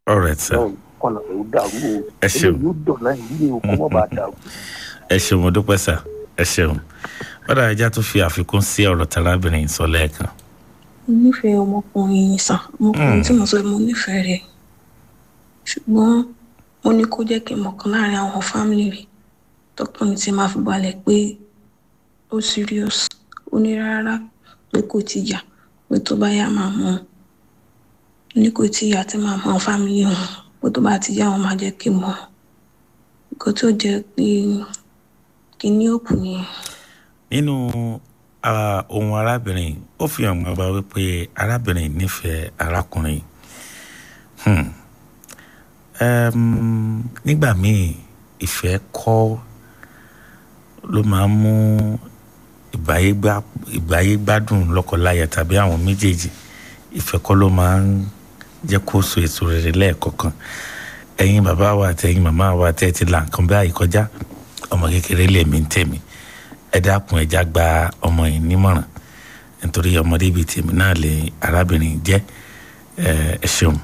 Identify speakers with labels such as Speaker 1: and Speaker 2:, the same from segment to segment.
Speaker 1: all right sir
Speaker 2: náà kọ́nà tó dàrú o
Speaker 1: Ẹ ṣeun.
Speaker 2: eléyìí ó dọ̀nà ìdílé o kó mọ̀ bá dàrú.
Speaker 1: ẹ ṣeun mo dúpẹ́ sà ẹ ṣeun bọ́dà ẹja tó fi àfikún sí ọ̀rọ̀ tarábìnrin sọ lẹ́ẹ̀kan
Speaker 3: mo nífẹ̀ẹ́ ọmọkùnrin yìí sàn ọmọkùnrin tí mo sọ mo nífẹ̀ẹ́ rẹ̀ ṣùgbọ́n mo ní kó jẹ́ kí n mọ̀kan láàrin àwọn fámìlì rẹ̀ tọkùnrin tí máa fi balẹ̀ pé ó serious ó ní rárá pé kò ti yà pé tó bá yá máa mọ̀ ọ́n. ó ní kò tí yà tí máa mọ fámìlì wọn pé tó bá ti yá wọn máa jẹ́ kí n mọ̀ nǹkan tó jẹ́ pé kí ní òkú nìyẹn.
Speaker 1: nínú ah, ohun arábìnrin ó fi hàn gbọ́n bá wípé arábìnrin nífẹ̀ẹ́ arákùnrin Hmm. Em, nígbà míì ìfẹ́ kọ́ ló máa ń mú ìbáyégbá- ìbáyégbádùn lọ́kọláya tàbí àwọn méjèèjì ìfẹ́ kọ́ ló máa ń jẹ́ kó so èso rere lẹ́ẹ̀kọ̀kan ẹ̀yin bàbá wa àti ẹ̀yin màmá wa tẹ́ ẹ ti là nǹkan báyìí kọjá ọmọ kékeré lèmi ń tèmi ẹ dákun ẹja gba ọmọ yìí nímọ̀ràn nítorí ọmọdé bíi tèmi náà lè arábìnrin jẹ́ ẹ ẹ ṣeun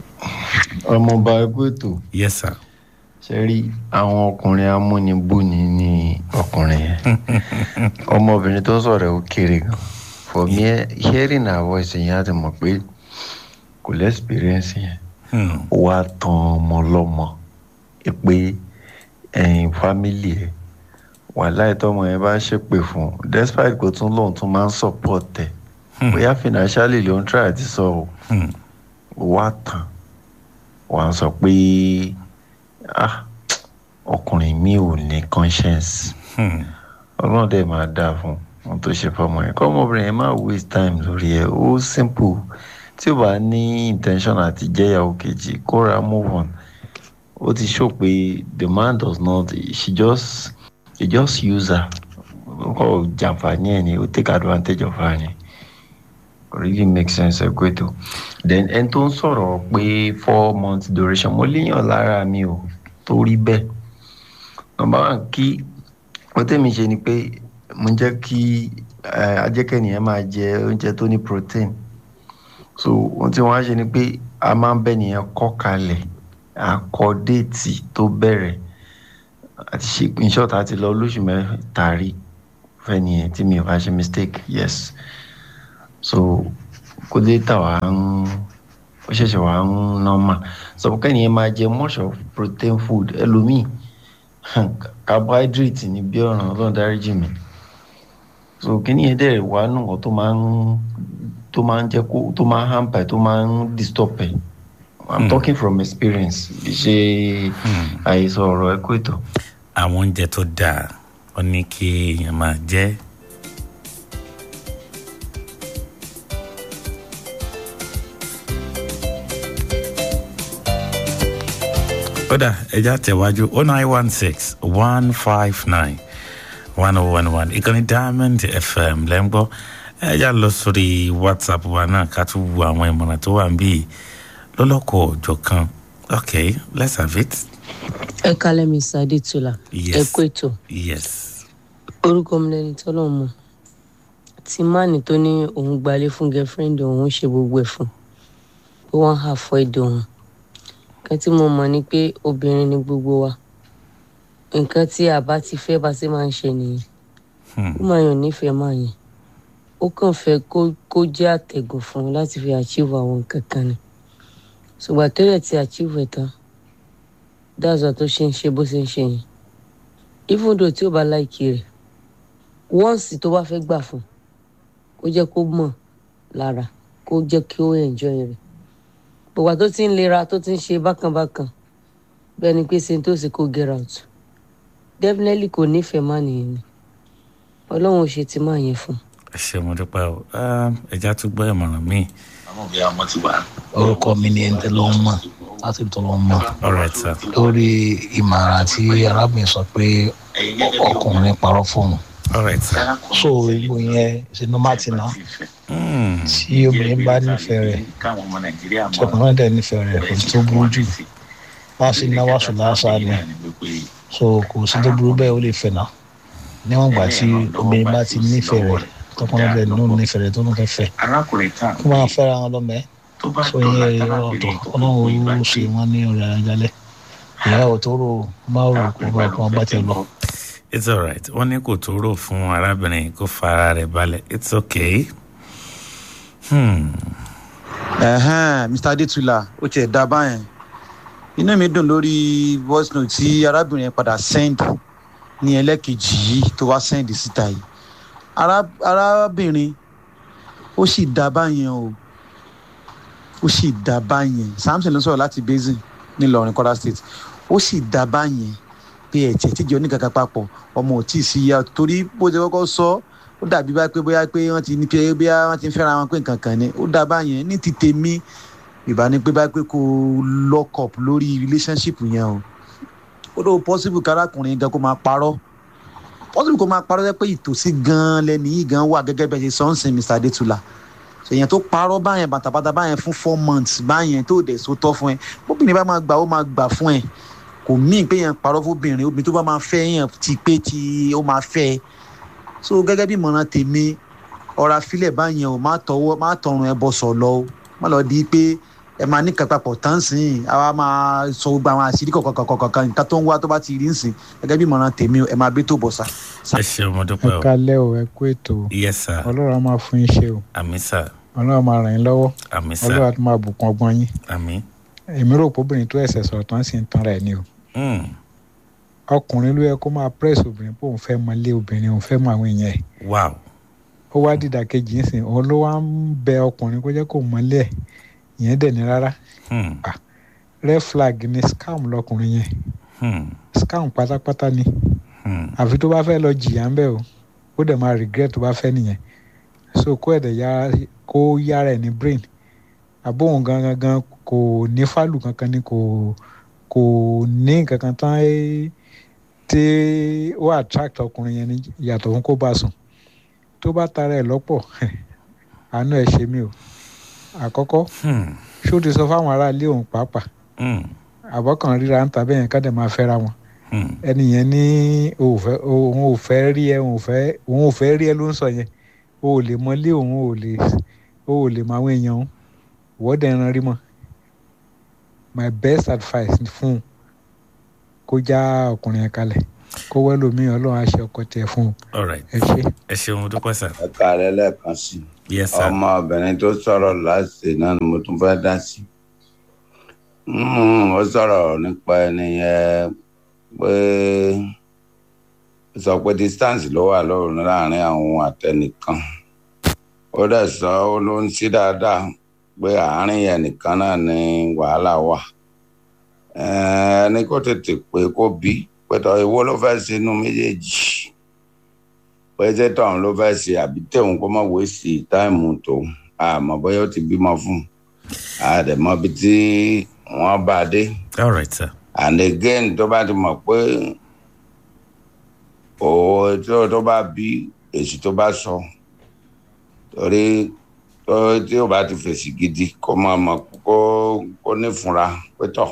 Speaker 4: ọmọọba ẹgbẹ́ ètò
Speaker 1: yes sir
Speaker 4: ṣe rí àwọn ọkùnrin amúnibúni ní ọkùnrin yẹn ọmọbìnrin tó sọ̀rọ̀ ẹ̀ ó kéré gan for me hearing her voice yẹn á ti mọ̀ pé kò lè experience yẹn
Speaker 1: Hmm.
Speaker 4: ó wá tan ọmọ lọ́mọ ẹ pé ẹ̀yìn fámìlì ẹ̀ wàhálà ìtọ́mọ yẹn bá ṣépè fún un despite kò tún lóun tún máa ń support ẹ̀ bóyá financially ló ń try àti sọ ọ́
Speaker 1: Hmm.
Speaker 4: wá tán wà á sọ pé ah ọkùnrin mi ò ní conscience
Speaker 1: Hmm.
Speaker 4: ọlọ́run dẹ̀ máa dáa fún un tó ṣe fọmọ yẹn kọ́ ọmọbìnrin yẹn máa waste time lórí ẹ̀ ó simple tí ó bá ní intention àti jẹ́yàwó kejì kó ra move on ó ti show pé the man does not she just he just use her ó kọ́ jàǹfààní ẹ̀ ni ó take advantage of her ni really make sense ẹ pé tó then ẹni tó ń sọ̀rọ̀ pé four months duration mo léèyàn lára mi ò tó rí bẹ́ẹ̀ number one kí ó tẹ̀mí ṣe ni pé mo jẹ́ kí ajẹ́kẹ́nìyẹn máa jẹ oúnjẹ tó ní protein so ohun tí wọ́n á ṣe ni pé a máa ń bẹ́ nìyẹn kọ́ kalẹ̀ àkọ́ déètì tó bẹ̀rẹ̀ àti ṣe in short àti lọ lóṣù mẹ́ta rí fẹ́nìyẹn tí mi ò bá ṣe mistake yes so kó dé tà wá ń ó ṣẹ̀ṣẹ̀ wá ń normal so kẹ́nìyẹn máa jẹ much of protein food ẹlòmíì carbohydrate ní bí ọ̀ràn ọlọ́run dáríjì mi so kíní yẹn dẹ̀ wá nù ọ́ tó máa ń tó máa ń jẹ́ kó tó máa ń hamper tó máa ń disturb ẹ̀ i'm
Speaker 1: Hmm.
Speaker 4: talking from experience kì í ṣe àìsàn ọ̀rọ̀ ẹ kó ètò.
Speaker 1: àwọn oúnjẹ tó dáa ó ní kí èèyàn máa jẹ kódà ẹja tẹ̀wájú oh nine one six one five nine one oh one one ìkànnì diamond fm lẹ́ńgbọ́ ẹja lọ sórí whatsapp wa náà ká tún wo àwọn ìmọ̀ràn tó wà níbí lọ́lọ́kọ̀ ọ̀jọ̀ kan okay let's have it
Speaker 5: ẹ kálẹ̀ mi sáré tula
Speaker 1: Yes.
Speaker 5: ẹ kó ètò
Speaker 1: yes
Speaker 5: orúkọ mi lẹni tọ́lọ̀ mọ̀ tí máàní tó ní òun gbalé fún girlfriend òun ṣe gbogbo ẹ̀ fún pé wọ́n hà fọ́ èdè òun nǹkan tí mo mọ̀ ni pé obìnrin ni gbogbo wa nǹkan tí a bá ti fẹ́ bá ṣe máa ń ṣe nìyẹn
Speaker 1: Hmm.
Speaker 5: ó máa yàn nífẹ̀ẹ́ máa yẹn ó kàn fẹ́ kó kó jẹ́ àtẹ̀gùn fún un láti fi achieve àwọn nǹkan kan ni ṣùgbọ́n tẹ́lẹ̀ tí achieve ẹ̀ tán dáàzọ tó ṣe ń ṣe bó ṣe ń ṣe yẹn even though tí ó bá láìkí rẹ̀ once tó bá fẹ́ gbà fún kó jẹ́ kó mọ̀ lára kó jẹ́ kí ó enjoy rẹ̀ gbogbo tó ti ń lera tó ti ń ṣe bákanbákan bẹ́ẹ̀ ni pé ṣe tó sì kó get out definitely kò nífẹ̀ẹ́ má nìyẹn ni ọlọ́run ò ṣe ti máa yẹn fún un.
Speaker 1: ẹ ṣe mo dúpẹ́ o Um, ẹja tún gbọ́ ìmọ̀ràn míì
Speaker 6: orúkọ mi ni ẹni tẹ́ ló ń mọ̀ láti tó ló ń mọ̀
Speaker 1: all right sir
Speaker 6: lórí ìmọ̀ràn tí arábìnrin sọ pé ọkùnrin parọ́ fóun
Speaker 1: all right sir
Speaker 6: so ìgbò yẹn ṣe ló má ti ná
Speaker 1: Hmm.
Speaker 6: tí obìnrin bá nífẹ̀ẹ́ rẹ̀ tí ọkùnrin náà dẹ̀ nífẹ̀ẹ́ rẹ̀ kò sí tó burú jù má sì náwó aṣọ lásán ni so kò sí tó burú bẹ́ẹ̀ ó lè fẹ̀ náà níwọ̀n ìgbà tí obìnrin bá ti nífẹ̀ẹ́ rẹ̀ tọkùnrin bẹ́ẹ̀ ló nífẹ̀ẹ́ rẹ̀ tó ń fẹ́ fẹ́ kó máa fẹ́ra wọn lọ́mọ ẹ́ so yẹn ọ̀tọ̀ ọlọ́run ó ṣe wọ́n ní ọ̀rẹ́ ajalẹ̀ ìyàwó tó rò má rò kó rò kó wọ́n bá tiẹ̀ lọ.
Speaker 1: it's alright wọ́n ní kò tó rò fún arábìnrin kó fara rẹ̀ balẹ̀ it's okay. Hmm.
Speaker 7: ẹ̀hẹ́n mr adetula ó tiẹ̀ dá báyẹn inú mi dùn lórí voice note tí arábìnrin yẹn padà send ní ẹlẹ́kejì yìí tó wá send síta yìí Ará- arábìnrin ó sì dá báyẹn o ó sì dá báyẹn samson ló sọ̀rọ̀ láti basin nílọrin kwara state ó sì dá báyẹn pé ẹ̀jẹ̀ tíjọ ní kankan papọ̀ ọmọ ò tí ì sí ya torí bó ṣe kọ́kọ́ sọ ó dàbí bá pé bóyá pé wọ́n ti ní pé bóyá wọ́n ti ń fẹ́ra wọn pé nǹkan kan ni ó dá báyẹn ní ti tèmi ìbá ní pé bá pé kó lock up lórí relationship yẹn o ó ló possible kárakùnrin gan kó máa parọ́ possible kó máa parọ́ jẹ́ pé ìtòsí gan lẹ́ni yìí gan wà gẹ́gẹ́ bẹ́ẹ̀ ṣe sọ́nsìn mr adetula èèyàn tó parọ́ báyẹn bàtàbàtà báyẹn fún four months báyẹn tó dẹ̀ so tọ́ fún ẹ bóbìnrin bá máa gbà ó máa gbà fún ẹ kò míì pé yẹn parọ́ fóbìnrin obìnrin tó bá máa fẹ́ yẹn ti pé tí ó máa fẹ́ ẹ so gẹ́gẹ́ bí ìmọ̀ràn tèmi ọ̀rọ̀ afílẹ̀ báyẹn o má tọwọ́ má tọrùn ẹ bọ̀ sọ̀ lọ o má lọ di pé ẹ máa ní kápapọ̀ tán sìn àwa máa sọ gbogbo àwọn àṣírí kọ̀ọ̀kan nǹkan tó ń wá tó bá ti rí ń sìn gẹ́gẹ́ bí ìmọ̀ràn tèmi o ẹ máa bí tó bọ̀ sá.
Speaker 1: ẹ ṣeun mo dúpẹ́
Speaker 8: ẹ
Speaker 1: o
Speaker 8: kalẹ́ o ẹ kú ètò o
Speaker 1: yes sir
Speaker 8: ọlọ́run á máa fún yín ṣe o
Speaker 1: àmì sir
Speaker 8: ọlọ́run á máa ràn yín lọ́wọ́
Speaker 1: àmì sir
Speaker 8: ọlọ́run á tún máa bùkún ọgbọ́n yín
Speaker 1: àmì.
Speaker 8: èmi rò pé obìnrin tó ẹ̀sẹ̀ sọ̀rọ̀ tán sì ń tan rẹ̀ ni o
Speaker 1: Hmm.
Speaker 8: ọkùnrin ló yẹ kó máa press obìnrin pé òun fẹ́ mọ ilé obìnrin òun fẹ́ mọ àwọn èèyàn ẹ̀
Speaker 1: wow
Speaker 8: ó wá dìdà kejì ń sìn òun ló wá ń bẹ ọkùnrin kó jẹ́ kó mọ ilé ẹ̀ ìyẹn dẹ̀ ní rárá
Speaker 1: Hmm.
Speaker 8: red flag ni scam lọkùnrin yẹn
Speaker 1: Hmm.
Speaker 8: scam pátápátá ni
Speaker 1: Hmm.
Speaker 8: àfi tó bá fẹ́ lọ jìyà ń bẹ̀ o ó dẹ̀ máa regret tó bá fẹ́ nìyẹn so kó ẹ̀dẹ̀ ya kó yára ẹ̀ ní brain àbóhùn gangan gan kò ní fálù kankan ni kò kò ní nǹkan kan tán ẹ́ tí ó attract ọkùnrin yẹn ní yàtọ̀ fún kó bá sùn tó bá tara ẹ̀ lọ́pọ̀ àánú ẹ̀ ṣe mí o àkọ́kọ́
Speaker 1: Hmm.
Speaker 8: ṣó ti sọ fáwọn aráalé òun pàápàá
Speaker 1: Hmm.
Speaker 8: àbọ̀kàn ríra ń ta bẹ́ẹ̀ yẹn ká dẹ̀ máa fẹ́ra wọn
Speaker 1: Hmm.
Speaker 8: ẹni yẹn ní òun ò fẹ́ òun ò fẹ́ rí ẹ òun ò fẹ́ òun ò fẹ́ rí ẹ ló ń sọ yẹn o ò lè mọlé òun ò lè o ò lè mọ àwọn èèyàn òun ìwọ́dẹ̀ ẹran rí mọ́ my best advice ni fún un kó já ọkùnrin yẹn kalẹ̀ kó wẹ́ lómi ọlọ́run á ṣe ọkọ tiẹ̀ fún un
Speaker 1: all right
Speaker 8: ẹ ṣe.
Speaker 1: ẹ ṣeun mo dúpẹ́ sir
Speaker 9: ẹ kàlẹ́ lẹ́ẹ̀kan sí i
Speaker 1: yes sir
Speaker 9: ọmọbìnrin tó sọ̀rọ̀ láti náà ni mo tún fẹ́ dá sí Mm, ó sọ̀rọ̀ nípa ẹni yẹn pé ó sọ pé distance ló wà lóòrùn láàrin àwọn àtẹnìkan ó dẹ̀ sọ ó ló ń sí dáadáa pé àárín yẹn nìkan náà ni wàhálà wà Eh, ẹni kó tètè pé kó bí pẹ̀tọ́ ìwọ ló fẹ́ sínú méjèèjì pé ṣé tọ̀hún ló fẹ́ ṣe àbí tẹ̀hún kó má wé sí táìmù tòun àmọ́ bóyá ó ti bímọ fún un àdèmọ́ bí tí wọ́n bá a dé
Speaker 1: all right sir
Speaker 9: and again tó bá ti mọ̀ pé òwò tí ó tó bá bí èsì tó bá sọ torí tó tí ó bá ti fèsì gidi kó máa mọ̀ kó kó nífunra pé tọ̀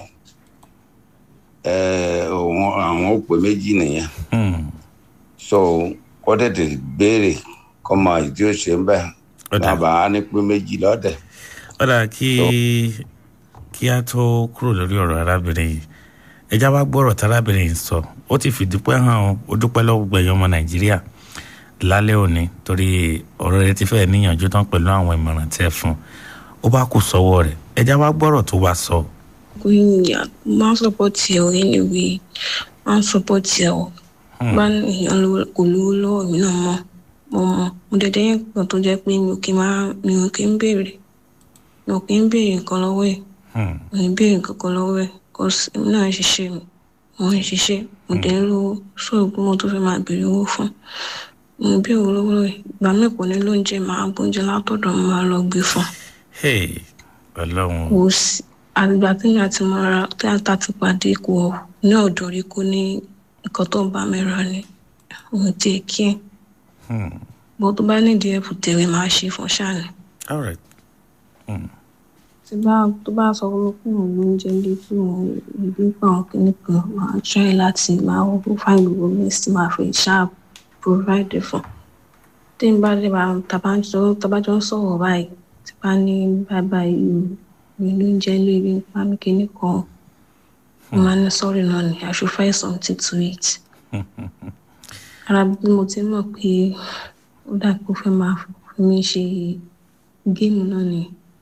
Speaker 9: ẹ̀ òun àwọn òpè méjì nìyẹn
Speaker 1: Hmm.
Speaker 9: so kó tètè béèrè kó mọ èyí tí ó ṣe ń bẹ̀
Speaker 1: ó dà
Speaker 9: má bàa ní pé méjì lọ́dẹ̀.
Speaker 1: ó dà kí kí a tó kúrò lórí ọ̀rọ̀ arábìnrin yìí ẹja wá gbọ́rọ̀ tárábìnrin yìí sọ ó ti fìdúpẹ́ hàn ó ó dúpẹ́ lọ́wọ́ gbogbo ẹ̀yọ́ ọmọ nàìjíríà lálẹ́ òní torí ọ̀rọ̀ rẹ ti fẹ́ níyànjú tán pẹ̀lú àwọn ìmọ̀ràn tẹ́ fún un ó bá kù sọ́wọ́ rẹ̀ ẹja wá gbọ́rọ̀ tó wá sọ.
Speaker 3: Queen ya máa ń sọpọ́tì ẹ̀ o anyway máa ń sọpọ́tì ẹ̀ o bá èèyàn lówó- kò lówó lọ́wọ́ mi náà mọ́ mo mọ̀ mo dẹ̀dẹ̀ yẹn kan tó jẹ́ pé mi ò kí máa mi ò kí ń béèrè mi ò kí ń béèrè nǹkan lọ́wọ́ ẹ̀
Speaker 1: Hmm.
Speaker 3: mi ò ní béèrè nǹkan kan lọ́wọ́ ẹ̀ cause èmi náà ń ṣiṣẹ́ mi mo ń ṣiṣẹ́ mo dẹ̀ ń lówó sóògùn mo tó fẹ́ máa béèrè owó fún mo ń béèrè owó lọ́wọ́ ẹ̀ ìgbà míì kò ní lóúnjẹ máa gbóúnjẹ látọ̀dọ̀ mo máa lọ gbé fún un
Speaker 1: hey ọlọ́run
Speaker 3: kò sí àgbà téèyàn àti mọ́ra téèyàn ti pàdé kò ní ọ̀dọ̀ rí kó ní nǹkan tó ń bá mi rà ni òun ti kí ẹ̀
Speaker 1: Hmm.
Speaker 3: bó tó bá nídìí ẹ̀bù tẹ̀wé máa ṣe fún ṣáàni.
Speaker 1: all right
Speaker 3: tí bá tó bá sọ fún mi pé òun ló ń jẹ ilé tí òun ìgbé pa àwọn kìnnì kan máa try láti máa wọ́n find gbogbo means tí máa fi ṣáà provide fún tí n bá dé bá tabajọ tabajọ ń sọ̀rọ̀ báyìí tí bá ní bàbá yìí mi ló ń jẹ́ lébi ń pa mí kíní kan mo máa ní sọ́ọ̀rì náà ni I should find something to eat ara bí mo ti mọ̀ pé ó dà pé ó fẹ́ máa fi mí ṣe géèmù náà ni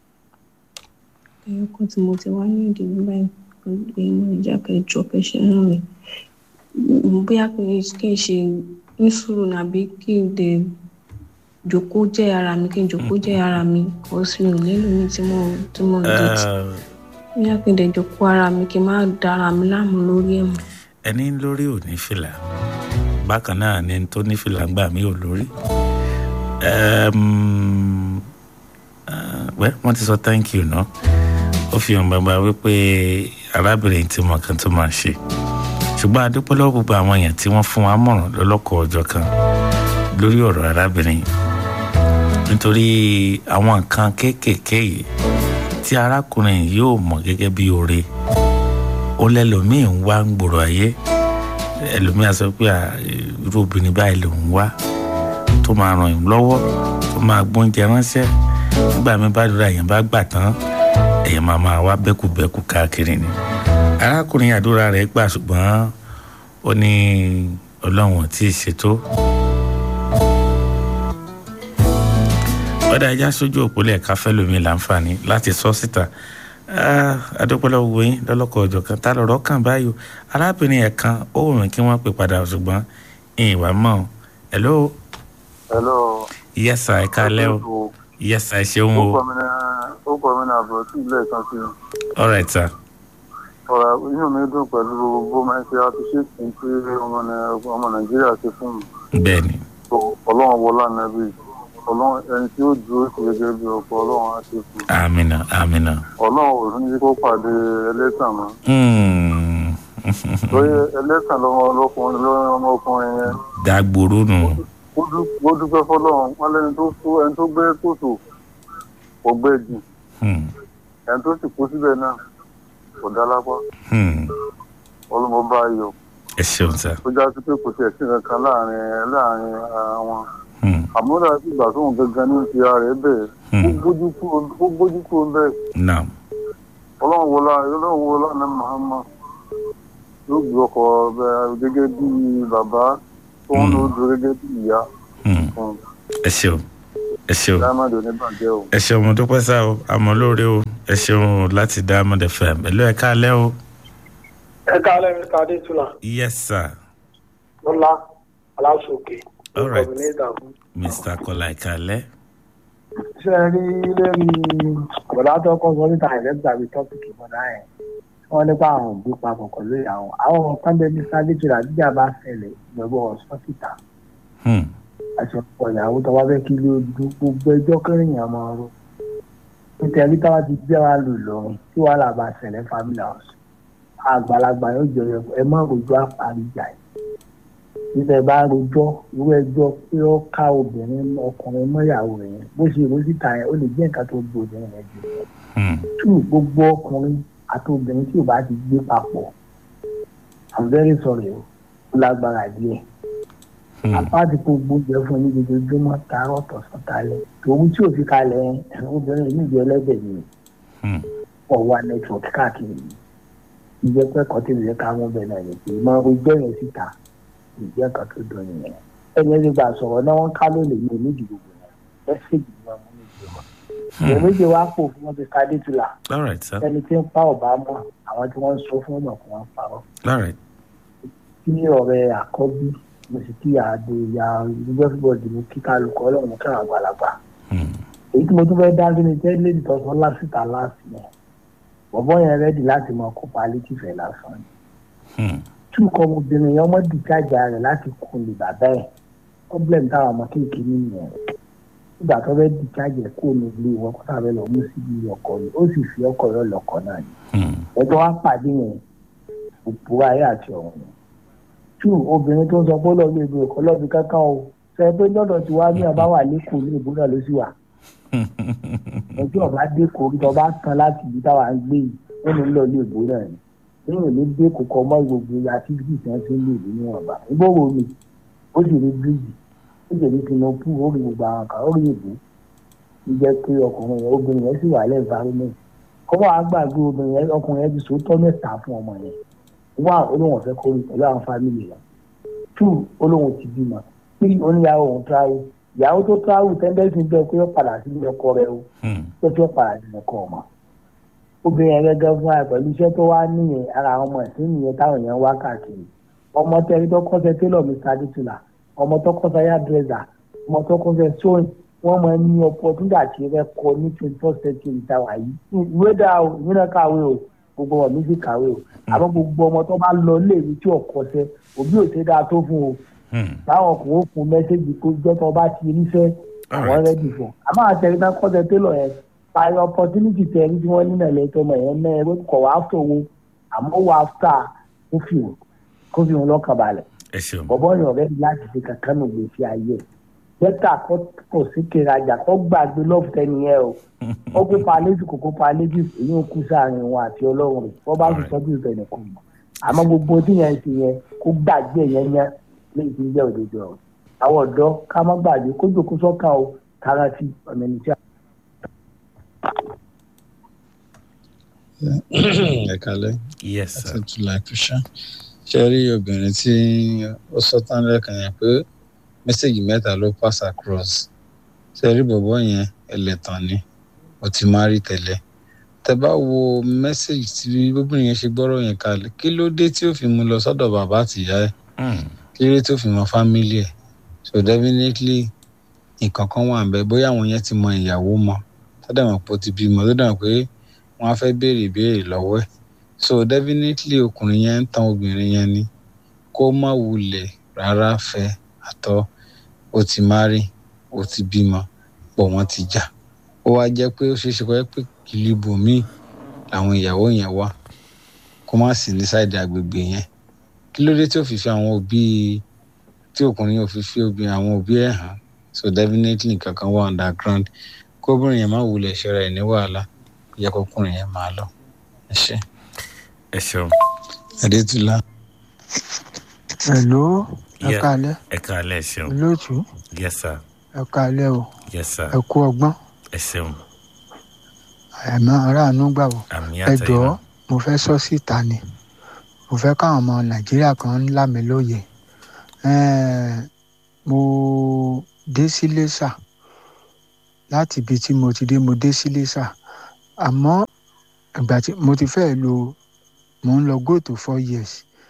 Speaker 3: ẹ̀yọ́ kan tí mo ti wá ní ìdìbò báyìí pé mo ìjà kẹjọ kẹṣẹ náà ni bóyá kí n ṣe ní sùúrù nàbí kí n dẹ̀ jòkó jẹ́ ara mi kí n jòkó jẹ́ ara mi kò sí ò nílò mi tí mo tí mo ń dèjì bóyá kí n dẹ̀ jòkó ara mi kí n má dára mi láàmú lórí ẹ̀ mọ́.
Speaker 1: ẹni lórí ò ní fìlà bákan náà ni tó ní fìlà ń gbà mí ò lórí wẹ́ wọ́n ti sọ thank you ná ó fi hàn gbangba wípé arábìnrin tí mo kàn tó máa ṣe ṣùgbọ́n adúpẹ́ lọ́wọ́ gbogbo àwọn èèyàn tí wọ́n fún wa mọ̀ràn lọ́lọ́kọ̀ ọjọ́ kan lórí ọ̀rọ̀ arábìnrin nítorí àwọn nǹkan kéékèèké yìí tí arákùnrin yóò mọ̀ gẹ́gẹ́ bí oore ó lẹ́lòmíì ń wá ń gbòòrò ayé ẹlòmíì á sọ pé irú obìnrin báyìí lòún wá tó máa ràn yín lọ́wọ́ tó máa gbóúnjẹ ránṣẹ́ nígbà mi bá dúró èèyàn bá gbà tán èèyàn máa máa wá bẹ́kùbẹ́kù káàkiri ni arákùnrin àdúrà rẹ̀ gbà ṣùgbọ́n ó ní ọlọ́run tí ì ṣètò ọ̀dà ẹja sójú òpólẹ̀ ẹ̀ka fẹ́ lómi láǹfààní láti sọ síta adúpọ̀lọ́ wo yín lọ́lọ́kọ̀ ọjọ́ kan tá lọ́rọ́ kàn báyò arábìnrin ẹ̀ kan ó wù mí kí wọ́n pè padà ṣùgbọ́n ìwà mọ́ hello.
Speaker 10: hello.
Speaker 1: yes sir ẹ káalẹ́ o yes sir ẹ ṣeun o.
Speaker 10: ó kọ́ mi náà bọ̀ sí ilé ìkan sí i.
Speaker 1: all right sir.
Speaker 10: ọ̀rọ̀ inú mi dùn pẹ̀lú bó máa ń ṣe àfiṣèkì tí ọmọ nàìjíríà ṣe fún mi.
Speaker 1: bẹ́ẹ̀ni.
Speaker 10: ọlọ́run wọlé ànábì ọlọ́run ẹni tí ó dúró sí gẹ́gẹ́ bí ọkọ ọlọ́run á ṣe fún un.
Speaker 1: amina amina.
Speaker 10: ọlọ́run ò ní kó pàdé ẹlẹ́tàn mọ́. lóye ẹlẹ́tàn lọ́mọkùnrin lọ́mọkùnrin yẹn.
Speaker 1: dàgbòrò nù.
Speaker 10: ó dúpẹ́ fọlọ́run wọn lẹ́ni tó kú ẹni tó gbé kòtò kò gbé jù. ẹni tó sì kú síbẹ̀ náà kò dá lápá. ọlọ́mọ bá yọ.
Speaker 1: ẹ ṣeun sá.
Speaker 10: ó já sí pé kò tiẹ̀ sí kankan láàrin láàrin ara wọn àmúdà sí ìgbà tóun gangan ní ti ara rẹ bẹ́ẹ̀ ó gbójú kúrò bẹ́ẹ̀.
Speaker 1: naam.
Speaker 10: ọlọ́run wọlá ọlọ́run wọlá ní mahama yóò gbé ọkọ̀ gẹ́gẹ́ bí bàbá tó ń lò dúró gẹ́gẹ́ bí ìyá.
Speaker 1: ẹ ṣeun ẹ ṣeun ẹ ṣeun mo dúpẹ́ sá o àmọ́ lóore o ẹ ṣeun láti Diamond FM ẹ ló ẹ káalẹ́ o.
Speaker 11: ẹ káalẹ́ mi ká dé tula.
Speaker 1: yes sir.
Speaker 11: lọ́lá aláṣọkè
Speaker 1: all right mr kola ìkàlẹ́.
Speaker 11: ṣé ẹ rí lórí bọ̀dá tó kọ́ sọ níta ìrẹ́gbà bíi tọ́pìkì bọ̀dá yẹn wọ́n nípa àwọn òbí papọ̀ pẹ̀lú ìyàwó àwọn kan bẹ́ẹ̀ ní sábẹ́jìlá jíjà bá ṣẹlẹ̀ gbẹ̀gbọ́ ọ̀sọ́sìtà àti ọ̀pọ̀ ìyàwó tó wá fẹ́ kí ló dún gbogbo ẹjọ́ kẹrìnyàn máa ró nítorí táwa ti gbé wa lò lọ́rùn tí wàhálà bá ṣẹlẹ̀ family house àgbàlagbà yóò jẹ ẹ má rojú àparíjà yìí níbẹ̀ bá rojọ́ irú ẹjọ́ pé ó ká obìnrin ọkùnrin mọ́yàwó rẹ̀ yẹn bó ṣe ìró síta yẹn ó lè jẹ́ nǹkan tó gbé obìnrin rẹ̀ jù lọ. tú gbogbo ọkùnrin àti obìnrin tí ò bá ti gbé papọ̀ i'm very sorry o ó lágbára díẹ̀. àpáàtì kò gbóúnjẹ fún ní ojoojúmọ́ taarọ̀ tọ̀sán talẹ̀ tòun tí ò fi kalẹ̀ obìnrin yìí jẹ́ ẹlẹ́dẹ̀ ni ọ̀wá nẹ́tíwọ̀kì káàkiri ìjẹ́pẹ́ kọ́tìlẹ̀ ká mọ́ bẹ́ẹ̀ náà yẹn pé máa rojọ́ yẹn síta ìjẹ́ kan tó dùn nìyẹn ẹni ẹni gbà sọ̀rọ̀ náà wọ́n ká lónìí ní onídìí gbogbo yẹn mẹ́sẹ̀gì ni wọ́n mú ní ìjọ wọn. ìyẹn méje wá pò fún wọn ti ká dé tula ẹni tí ń pa ọ̀bá mọ́ àwọn tí wọ́n ń sọ fún ọ̀nà kí wọ́n parọ́. kí ọ̀rẹ́ àkọ́bí mo sì kí àdó ìyá everybody mo kí kálukọ́ ọlọ́run kí àwọn àgbàlagbà. èyí tí mo tún fẹ́ dá sí ni jẹ́ lady tọ́sán lásìkò láti yẹn bọ̀bọ́ yẹn rẹ́dì láti mọ kópa létífẹ̀ lásán ni tí nǹkan ọmọbìnrin yẹn ọmọ dìjájà rẹ̀ láti kun lè bàbá ẹ̀ problem táwọn ọmọ kéèké nínú ẹ̀ nígbà tó fẹ́ dìjájà kó ní ilé wọn kó sábẹ́ lọ mú síbi ọkọ rẹ̀ ó sì fi ọkọ rẹ̀ lọ́kọ náà ni ẹjọ́ wá pàdé yẹn òpó ayé àti ọ̀run tí obìnrin tó ń sọ pé lọ́ọ́ lébi ọkọ lọ́ọ̀bì kankan o sọ pé lọ́dọ̀ tí wàá ní ọba wà lẹ́kọ̀ọ́ ní ìbú náà ló sì wà ẹjọ́ ọba dé kórìí tó bá tán láti ibi táwa ń gbé yìí ó ní lọ́ọ́ lé ìbú náà ni lẹ́yìn ní dé kókó ọmọ gbogbo activities náà ti ń lè ní níwọ̀nba ìbòwò mi ó sì rí bíríìjì ó sì rí tinubu ó rí gbogbo àwọn kan ó rí ìbò ń jẹ́ pé ọkùnrin yẹn obìnrin yẹn sì wà lẹ́ environment kọ́mọ́ àgbàgbé obìnrin yẹn ọkùnrin yẹn ti sòótọ́ mẹ́ta fún ọmọ yẹn one olóhùn ọ̀fẹ́ kórè pẹ̀lú àwọn fámìlì rẹ̀ two olóhùn ti bímọ three oníyàwó òun travel ìyàwó tó travel tẹ́ńdẹ́sì bẹ́ẹ̀ pé ó padà sí ilé ọkọ rẹ̀ o tó fi ó padà sí ilé ọkọ ọmọ obìnrin yẹn gẹ́gẹ́ fún wa pẹ̀lú iṣẹ́ tó wá níyẹn ara àwọn ọmọ ẹ̀sìn nìyẹn táwọn èèyàn wá káàkiri ọmọ tẹ́rí tó kọ́sẹ̀ tẹ́lọ̀ mr adétúlà ọmọ tó kọ́sẹ̀ yàdrẹ́sà ọmọ tó kọ́sẹ̀ sóyìn wọ́n máa ń ní opportunity àti rẹ́kọ ní twenty four century táwa yìí ìwé dá o ìwé náà kàwé o gbogbo ọmọ mi sì kàwé o àmọ́ gbogbo ọmọ tó bá lọ léèwé tí ò kọ́sẹ̀ òbí ò ṣe dáa tó fún o táwọn ọkùnrin ó fún mẹ́sẹ́gì kó jọ́ tó bá ti ríṣẹ́ àwọn rẹ́dì fún àmọ́ àtẹ̀rí náà kọ́sẹ̀ tẹ́lọ̀ yẹn parí opportunity tẹ̀rí tí wọ́n ní náà lẹ́tọ́ ọmọ yẹn náà ẹgbẹ́ kọ̀ wá fún owó àmọ́ wà áfítà kó fi hàn kó fi hàn lọ́kàn balẹ̀ bọ́bọ́ yàn rẹ́ láti fi kankan nù gbèsè ayé bẹ́tà kò sí kerajà kó gbàgbé lọ́fẹ̀ẹ́ nìyẹn o ó kó palẹ́jù kò kó palẹ́jù èyí ń kú sáàrin wọn àti ọlọ́run rẹ̀ wọ́n bá fi sọ́jú ìfẹ́ nìkan mọ̀ àmọ́ gbogbo tí yẹn ti yẹn kó gbàgbé yẹn yẹn léyìí tí ń jẹ́ òdodo ọ̀rọ̀ àwọn ọ̀dọ́ ká má gbàgbé kó jòkó sọ́kàn o kárántì ọ̀nà ẹni tí a.
Speaker 12: ẹ kalẹ
Speaker 1: yes sir
Speaker 12: àti tùlà kùsà ṣe rí obìnrin tí ó sọ tán lẹ́ẹ̀kan yẹn pé mẹ́sẹ̀gì mẹ́ta ló pass across ṣe rí bọ̀bọ̀ yẹn ẹlẹ́tàn ni ó ti máa rí tẹ́lẹ̀ tẹ bá wo mẹ́sẹ̀gì tí obìnrin yẹn ṣe gbọ́rọ̀ yẹn kalẹ̀ kí ló dé tí ó fi mú lọ sọ́dọ̀ bàbá àtìyá ẹ̀ kí ló dé tí ó fi mọ fámílì ẹ̀ so definitely nǹkan kan wà ń bẹ bóyá àwọn yẹn ti mọ ìyàwó mọ tó dẹ̀ mọ̀ pé ó ti bímọ tó dẹ̀ mọ̀ pé wọ́n á fẹ́ béèrè ìbéèrè lọ́wọ́ ẹ̀ so definitely ọkùnrin yẹn ń tan obìnrin yẹn ni kó má wulẹ̀ rárá fẹ́ àtọ́ ó ti márì ó ti bímọ pọ̀ wọ́n ti jà ó wá jẹ́ pé ó ṣeéṣe kọ́ pé kìlìbò míì làwọn ìyàwó yẹn wà kó má sì ní sáìdì àgbègbè yẹn kí ló dé tí ó fi fi àwọn òbí tí ọkùnrin yóò fi fi obìnrin àwọn òbí ẹ̀ hàn so definitely kankan wà underground kóbìnrin yẹn má wulẹ̀ ṣẹra ẹ̀ ní wàhálà yẹ kọkùnrin yẹn máa lọ ẹ ṣe.
Speaker 1: ẹ ṣeun.
Speaker 12: adétúlá.
Speaker 13: hello ẹ
Speaker 1: Yeah.
Speaker 13: kálẹ́
Speaker 1: ẹ káalẹ́ ẹ ṣeun
Speaker 13: olóòtú
Speaker 1: yes sir
Speaker 13: ẹ kálẹ́ o
Speaker 1: yes sir
Speaker 13: ẹ kú ọgbọ́n
Speaker 1: ẹ ṣeun
Speaker 13: àmọ́ aráàánú gbà wò
Speaker 1: àmì
Speaker 13: ẹ
Speaker 1: àtẹ̀yìn
Speaker 13: jọ̀ọ́
Speaker 1: náà.
Speaker 13: mo fẹ́ sọ síta ni mo fẹ́ káwọn ọmọ nàìjíríà kan ńlá mi lóye Ẹ́ẹ̀, mo dé sí lẹ́sà láti ibi tí mo ti dé mo dé sí lẹ́sà àmọ́ ìgbà tí mo ti fẹ́ lo mo ń lọ go to four years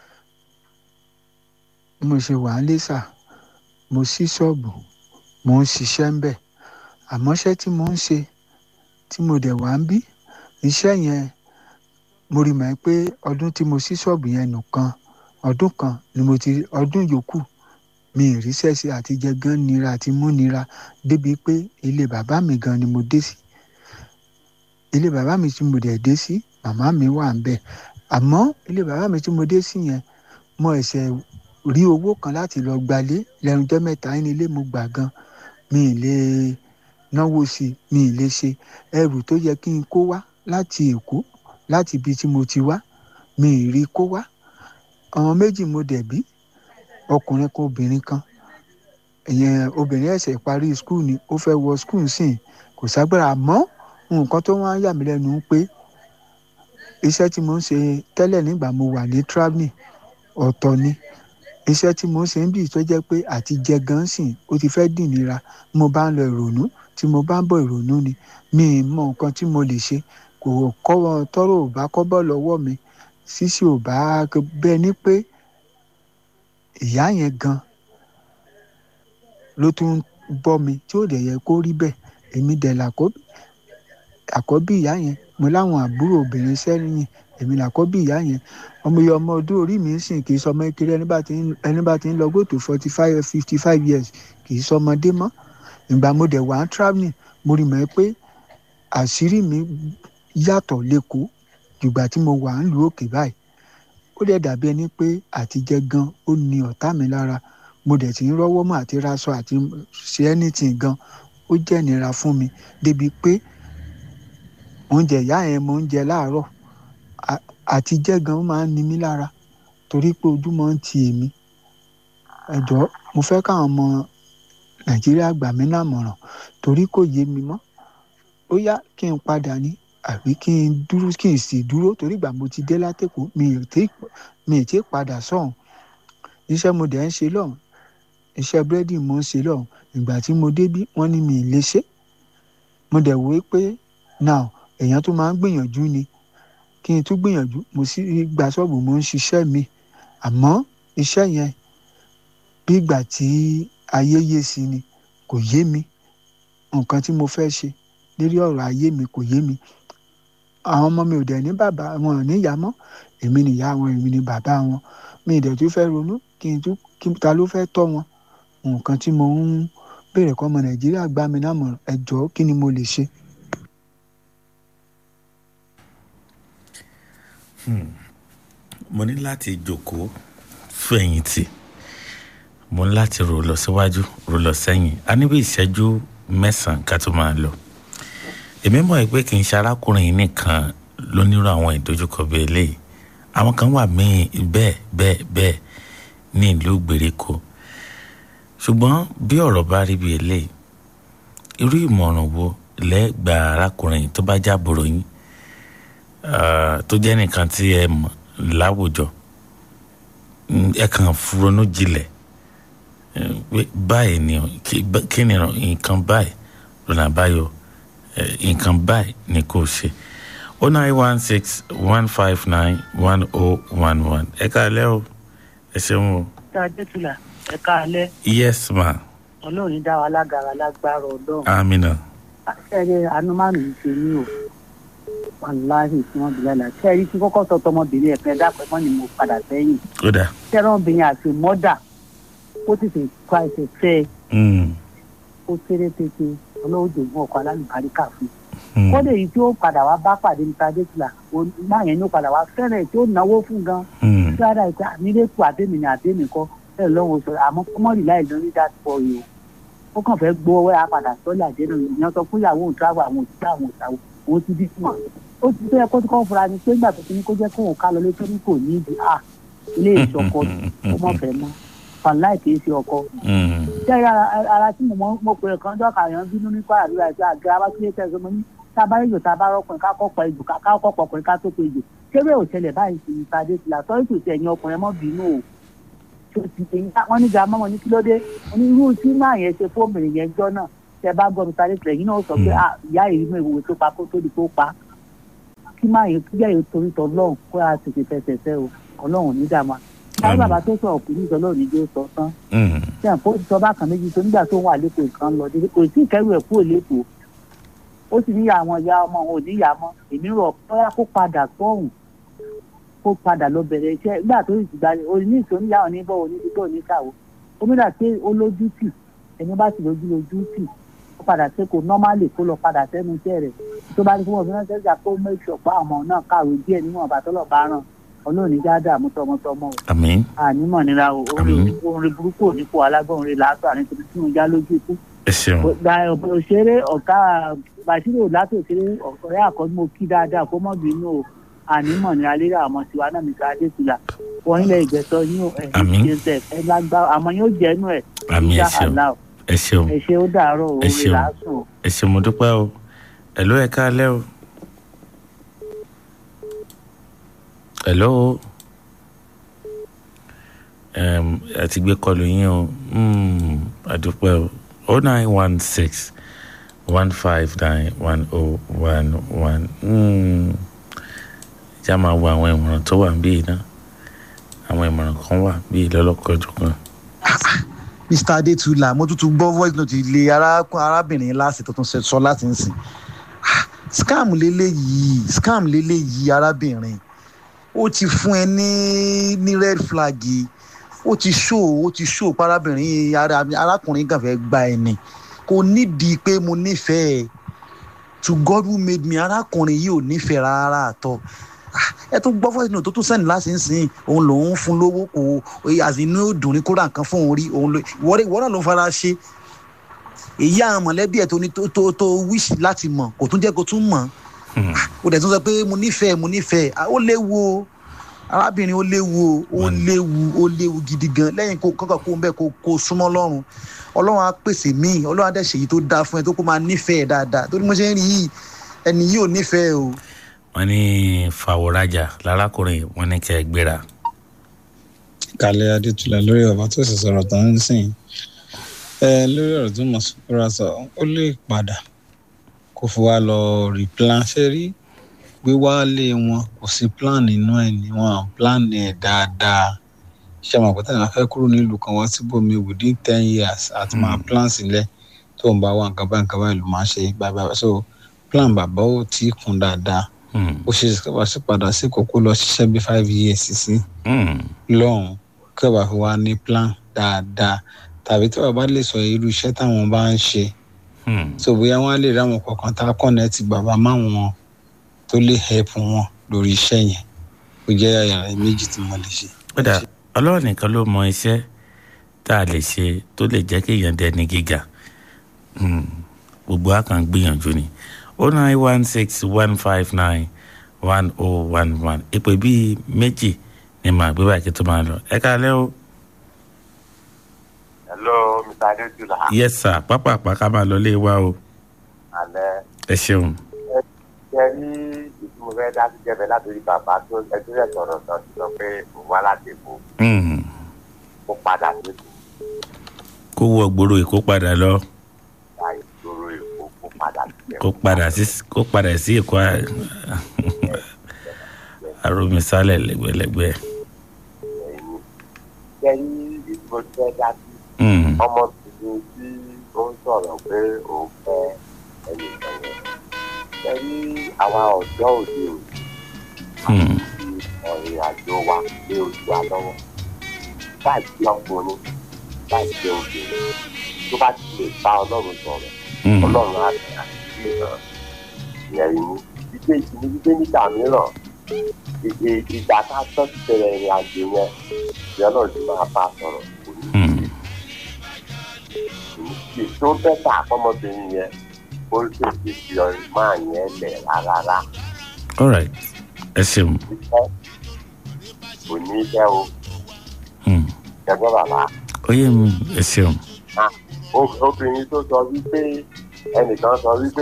Speaker 13: bí mo ṣe wà ń lẹ́sà mo ṣí ṣọ́ọ̀bù mo ń ṣiṣẹ́ ń bẹ̀ àmọ́ iṣẹ́ tí mo ń ṣe tí mo dẹ̀ wá ń bí iṣẹ́ yẹn mo rí mọ̀ pé ọdún tí mo ṣí ṣọ́ọ̀bù yẹn nìkan ọdún kan ni mo ti ọdún yòókù mi ì ríṣẹ́ sí àti jẹ gan nira àti mú nira débi pé ilé bàbá mi gan ni mo dé sí ilé bàbá mi tí mo dẹ̀ dé sí màmá mi wà ń bẹ̀ àmọ́ ilé bàbá mi tí mo dé sí yẹn mo ẹ̀sẹ̀ rí owó kan láti lọ gbalé lẹ́nu jẹ́ mẹ́ta ní ilé mo gbà gan mi ì lè náwó sí i mi ì lè ṣe ẹrù tó yẹ kí n kó wá láti èkó láti ibi tí mo ti wá mi ì rí kó wá ọmọ méjì mo dẹ̀ bí ọkùnrin kan obìnrin kan ìyẹn obìnrin ẹ̀sẹ̀ parí skul ni ó fẹ́ wọ skul sìn kò ságbára mọ́ nǹkan tó wá ń yà mí lẹ́nu pé iṣẹ́ tí mo ń ṣe tẹ́lẹ̀ nígbà mo wà ní travelling ọ̀tọ̀ ni iṣẹ́ tí mo ń ṣe ń bì tó jẹ́ pé àti jẹ gan sìn ó ti fẹ́ dì nira mo bá ń lọ ìrònú tí mo bá ń bọ̀ ìrònú ni mi ì mọ nǹkan tí mo lè ṣe kò kọ́ tọ́rọ̀ ò bá kọ́ bọ́ lọ́wọ́ mi ṣíṣe ò bá bẹ́ẹ̀ ni pé ìyá yẹn gan ló tún ń bọ́ mi tí ò dẹ̀ yẹ kó rí bẹ́ẹ̀ èmi dẹ̀ làkọ́bí àkọ́bí ìyá yẹn mo láwọn àbúrò obìnrin sẹ́yìn èmi làkọ́bí ìyá yẹn ọmọ iye ọmọ ọdún orí mi ń sìn kì í sọmọ kiri ẹni bá ti ń ẹni bá ti ń lọ gòtò forty five fifty five years kì í sọmọdé mọ́ ìgbà mo dẹ̀ wá ń travelling mo rí mọ́ pé àṣírí mi yàtọ̀ lẹ́kọ̀ọ́ jùgbà tí mo wà ń lu òkè báyìí ó dẹ̀ dàbí ẹni pé àtijẹ́ gan ó ní ọ̀tá mi lára mo dẹ̀ ti ń rọ́wọ́ mọ́ àti raṣọ àti ṣe anything gan ó jẹ́ ìnira fún mi débi pé oúnjẹ ìyá yẹn mo ń jẹ láàárọ̀ àtijẹ́ gan máa ń ni mí lára torí pé ojú máa ń ti èmi ẹ̀jọ́ mo fẹ́ káwọn ọmọ nàìjíríà gbà mí lámọ̀ràn torí kò yé mi mọ́ ó yá kí n padà ní àbí kí n dúró kí n sì dúró torí ìgbà mo ti dé látẹ̀kọ́ mi ò tí mi ò tí padà sọ̀hún iṣẹ́ mo dẹ̀ ń ṣe lọ́hùn iṣẹ́ búrẹ́dì mo ń ṣe lọ́hùn ìgbà tí mo débí wọ́n ní mi ì lè ṣe mo dẹ̀ wò ó pé now èèyàn tó máa ń gbìyànjú ni kí n tún gbìyànjú mo sì gba ṣọ́ọ̀bù mo ń ṣiṣẹ́ mi àmọ́ iṣẹ́ yẹn bí ìgbà tí ayé yé sí ni kò yé mi nǹkan tí mo fẹ́ ṣe lérí ọ̀rọ̀ ayé mi kò yé mi àwọn ọmọ mi ò dẹ̀ ní bàbá wọn ò ní ìyá mọ́ èmi nìyá wọn èmi ni bàbá wọn mi ì dẹ̀ tún fẹ́ ronú kí n tún kí ta ló fẹ́ tọ́ wọn nǹkan tí mo ń béèrè kọ́ ọmọ nàìjíríà gbá mi náà mọ̀ ẹ jọ̀ọ́ kí ni mo lè ṣe.
Speaker 1: mo ní láti jókòó fẹ̀yìntì mo ní láti rò lọ síwájú rò lọ sẹ́yìn a ní bí ìṣẹ́jú mẹ́sàn-án ká tó máa lọ èmi mọ̀ pé kì í ṣe arákùnrin yìí nìkan ló nírò àwọn ìdojúkọ bíi eléyìí àwọn kan wà míì bẹ́ẹ̀ bẹ́ẹ̀ bẹ́ẹ̀ ní ìlú gbèríko ṣùgbọ́n bí ọ̀rọ̀ bá rí bíi eléyìí irú ìmọ̀ràn wo lẹ́gbà arákùnrin tó bá jábòrò yín tó jẹ́ nìkan tí ẹ mọ̀ láwùjọ ẹ kàn ronú jinlẹ̀ báyìí ni kí ni nǹkan báyìí lọ́nà àbáyọ nǹkan báyìí ni kò ṣe o nine one six one five nine one oh one one ẹ káalẹ́ o ẹ ṣeun o.
Speaker 14: tá a dé tula ẹ káalẹ́.
Speaker 1: yes ma.
Speaker 14: ọlọ́run ní dá wa lágara lágbára ọlọ́run.
Speaker 1: amina.
Speaker 14: ṣẹ́ẹ̀rẹ́ anumanu ń ṣe ní o wàláhì tí wọ́n bilẹ̀ la ṣẹ́ẹ̀rí tí kọ́kọ́ sọ tọmọbìnrin ẹ̀fẹ́ dápẹ́ mọ́ ni mo padà sẹ́yìn.
Speaker 1: ó dà.
Speaker 14: ṣẹ́ẹ̀rẹ́ ọmọbìnrin àti mọ́dà ó ti fi kọ́ ẹsẹ̀ fẹ́ ẹ. ó kéré tètè ọlọ́run jòògùn ọkọ̀ alálùbáríkà fún un kódé yìí tí ó padà wá bá pàdé níta dẹ́tìlá máa yẹn ní ó padà wá fẹ́rẹ̀ tí ó náwó fún gan tí ara ìta nílẹ̀kùn àdémi ní àdémi kọ́ bẹ́ẹ̀ lọ́wọ́ sọ àmọ́ kọ́mọ́rì láì lórí dàpọ̀ yìí ó kàn fẹ́ gbọ́ ọwọ́ apàdà sọ́lẹ̀ àdénà ìyẹn sọ fún ìyàwó òun tíráwọ̀ àwọn òṣìṣẹ́ àwọn òṣàwọ̀ òun ti bí fún ó ti tó yẹ kó tó kọ́ fura ni pé nígbà tó ti ní kó jẹ́ kó òun ká lọ létí ní kò ní ìdí à ilé ìṣọkọ ó mọ̀ fẹ́ mọ́ fàláì kì í ṣe ọkọ. ṣé ara tí mo pè kàn dọ́kà yẹn bínú nípa àdúrà àti àgbẹ̀ abákílẹ̀ tẹ̀sán mo ní tá a bá rí ìjò tá a bá rọkùnrin ká kọ́ pa ìjò ká kọ́ pọ̀ ọkùnrin ká tó pe ìjò kéré ò ṣẹlẹ̀ báyìí sí ìpàdé tìlà sọ ètò ìṣẹ̀ ẹ̀yìn ọkùnrin mọ́ bínú o wọ́n ní gàmọ́ wọn ní kí ló dé wọ́n ní irú tí máa yẹn ṣe fóònù yẹn jọ náà tẹ bá gbọ́ mi sáré tìlẹ̀ yín náà sọ pé ìyá ìrìnnà ìwòwe tó pa kó tó di kó pa kí máa yẹn kíjà yẹn torí tọ lọ́hùn kó a tètè fẹsẹ̀ fẹ́ o ọlọ́run ní dààmú sáré bàbá tó sọ ọkùnrin ìjọ lọ́run ní jó sọ tán ṣé àpò ìsọ bákan méjì tó nígbà tó wà lẹ́kọ̀ọ́ nǹkan lọ kò sí ìkẹ́rù ẹ̀ kúrò lẹ́kọ̀ọ́ ó sì ní àwọn ìyá ọmọ òun ò ní ìyá mọ́ èmi rọ̀ bóyá kó padà sọ́hùn kó padà lọ bẹ̀rẹ̀ iṣẹ́ nígbà tó sì gbà orí ní ìṣó níyàwó ní bọ́ọ̀ ní bíbọ̀ ní ìṣàwó omídà pé ó lójú tì ẹni bá sì lójú lójú tì ó padà ṣe kó nọ́málì kó lọ padà sẹ́nu iṣẹ́ rẹ̀ tó bá ní fún ọ̀fìn náà ṣẹ́jà kó make sure pé àwọn náà kàwé díẹ̀ níwọ̀n bá tọ́lọ̀ bá ràn ọlọ́run ní dáadáa mú tọmọtọmọ o.
Speaker 1: àmín.
Speaker 14: ànímọ̀ nira o orin burúkú ò ní kó alágbọ̀n rẹ̀ lásán àní torí tí mo já lójú ikú.
Speaker 1: ẹ ṣeun.
Speaker 14: òṣèré ọ̀gá bàṣírò látò òṣèré ọ̀rẹ́ àkọ́jú mo kí dáadáa kó mọ̀ bínú o ànímọ̀ nira léra àmọ́ tiwa náà nìkan adétúlà wọ́n ilẹ̀ ìgbẹ́sọ yín ẹ̀ ẹ̀ ẹ̀ lágbá àmọ́ yóò jẹ́nu ẹ̀
Speaker 1: àmín ẹ ṣeun ẹ ṣeun
Speaker 14: ẹ ṣe ó dàárọ̀ o rẹ̀ lásùn o.
Speaker 1: ẹ ṣeun mo dúpẹ́ o ẹ̀ ló ẹ̀ káalẹ́ o. hello um, àti gbé kọlu yín o mm, àdúpẹ́ o oh nine one six one five nine one oh one one já máa wo àwọn ìmọ̀ràn tó wà níbí náà àwọn ìmọ̀ràn kan wà bíi lọ́lọ́kọ̀ọ́jọ́ kan.
Speaker 7: mr adetula mo tún tún gbọ́ voice note ilé arábìnrin láti tuntun sọ láti ń sìn scam lélẹ́yìí scam lélẹ́yìí arábìnrin ó ti fún ẹ ní ní red flag ó ti show ó ti show parábìnrin arákùnrin kan fẹ́ gba ẹni kò nídìí pé mo nífẹ̀ẹ́ to god who made me arákùnrin yìí ò nífẹ̀ẹ́ rárá àtọ ẹ tún gbọ́ fọ́ọ̀sì náà tó tún sẹ́ni láti ń sìn òun lòun fún lówó kò àti inú òdùn ní kó ra nǹkan fún òun rí òun lò ìwọ náà ló ń fara ṣe èyí àwọn mọ̀lẹ́bí ẹ̀ tó ní tó tó wíṣì láti mọ̀ kò tún jẹ́ kó tún mọ̀ ó dẹ̀ tún sọ pé mo nífẹ̀ẹ́ mo nífẹ̀ẹ́ ó léwu o arábìnrin ó léwu o ó léwu ó léwu gidi gan lẹ́yìn kó kọ́kọ́ kó ń bẹ́ẹ̀ kó kó súnmọ́ ọlọ́run ọlọ́run á pèsè míì ọlọ́run á dẹ̀ ṣèyí tó dáa fún ẹ tó kó máa nífẹ̀ẹ́ dáadáa torí mo ṣe ń rí yìí ẹni yìí ò nífẹ̀ẹ́ o.
Speaker 1: wọ́n ní fàwọ̀rajà lárákùnrin wọ́n ní kẹ́ ẹ gbéra.
Speaker 12: kálẹ̀ adétúlẹ̀ lórí ọ̀bá tó sì sọ̀rọ̀ tó ń sìn ẹ lórí ọ̀rọ̀ tó mọ̀ sọ́kúra sọ ó lè padà kó fi wá lọ replan ṣe rí wíwálé wọn kò sí plan nínú ẹ̀ ní wọn plan ẹ̀ dáadáa ṣe àmọ̀ pẹ́tẹ́ náà fẹ́ kúrò nílùú kan wá síbòmí within ten years àti máa plan sílẹ̀ tó ń bá wà nǹkan báyìí nǹkan báyìí ló máa ṣe báyìí so plan bàbá ò tí ì kún dáadáa ó ṣe wá sí padà sí kókó lọ ṣiṣẹ́ bí five years sí lọ́hùn kí ọba fi wá ní plan dáadáa tàbí tí bàbá lè sọ irú iṣẹ́ táwọn bá ń ṣe so bóyá wọ́n á lè ráwọn kọ̀ọ̀kan tá a kọ́nẹ́ẹ̀tì bàbá máwọn tó lè help wọn lórí iṣẹ́ yẹn ó jẹ́ yàrá méjì tí mo lè ṣe.
Speaker 1: kódà ọlọ́run nìkan ló mọ iṣẹ́ tá a lè ṣe tó lè jẹ́ kí èèyàn dẹni gíga gbogbo a kàn gbìyànjú ni o nine one six one five nine one oh one one ìpè bíi méjì ni màá gbé báyìí kí tó máa lọ ẹ káalẹ́ o.
Speaker 15: hello mr adéjúlá.
Speaker 1: yes sir pápá àpáká máa lọ lé wa o.
Speaker 15: alẹ́.
Speaker 1: ẹ ṣeun.
Speaker 15: ẹ ṣe rí ìtumọ̀ fẹ́ dá sí jẹ́bẹ̀ látòrí bàbá tó ẹjọ́ rẹ̀ sọ̀rọ̀ sọ sí sọ pé òun wá láti èkó. ó padà sí èkó.
Speaker 1: kó wọ gbòòrò èkó padà lọ.
Speaker 15: ìgbà ìgboro èkó kó padà sí èkó.
Speaker 1: kó padà sí kó padà sí èkó aromisálẹ̀ lẹ́gbẹ̀lẹ́gbẹ̀.
Speaker 15: ṣe rí ìtumọ̀ fẹ́ dá sí ọmọ tuntun tí ó ń sọ̀rọ̀ pé òun fẹ́ ẹnìkan yẹn ẹ ní àwa ọ̀dọ́ òde òní àti ọ̀rìn àjò wa ní ojú wa lọ́wọ́ báyìí tí ọkùnrin báyìí tí obìnrin tó bá ti lè bá ọlọ́run sọ̀rọ̀ ọlọ́run á bẹ̀rẹ̀ àti ìhàn ìyẹn ní gbígbé ìsinmi gbígbé nígbà mìíràn ìgbà tá a tọ́ ti bẹ̀rẹ̀ ìrìn àjò yẹn ìyẹn náà ti máa bá a sọ̀rọ̀ kò ní í ṣe tó bẹ́tà àkọ́mọbìnrin yẹn ó tètè fi ọ̀rẹ́ máa yẹn lẹ̀ rárá.
Speaker 1: all right ẹ ṣeun.
Speaker 15: iṣẹ́ kò ní iṣẹ́ o. ẹgbẹ́ bàbá.
Speaker 1: ó yé mi ẹ ṣeun.
Speaker 15: obìnrin tó sọ wípé ẹnìkan sọ wípé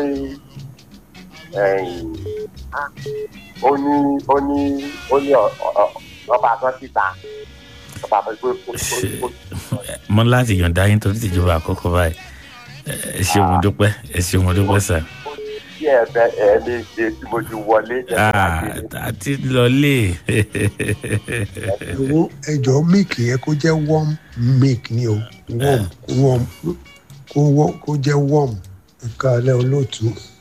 Speaker 15: ó ní ó ní ó ní ọba kan síta ọba kan pé ó
Speaker 1: mo láti yọ̀ǹda yín torí tìjọba àkọ́kọ́ báyìí ẹ ṣeun mo dúpẹ́ ẹ ṣeun mo dúpẹ́ sà.
Speaker 15: tí ẹ fẹ ẹ lè ṣe tí mo ti wọlé.
Speaker 1: àti lọlé.
Speaker 16: ẹjọ milk yẹn kó jẹ warm milk ni o warm warm kó jẹ warm ẹka alẹ olóòtú.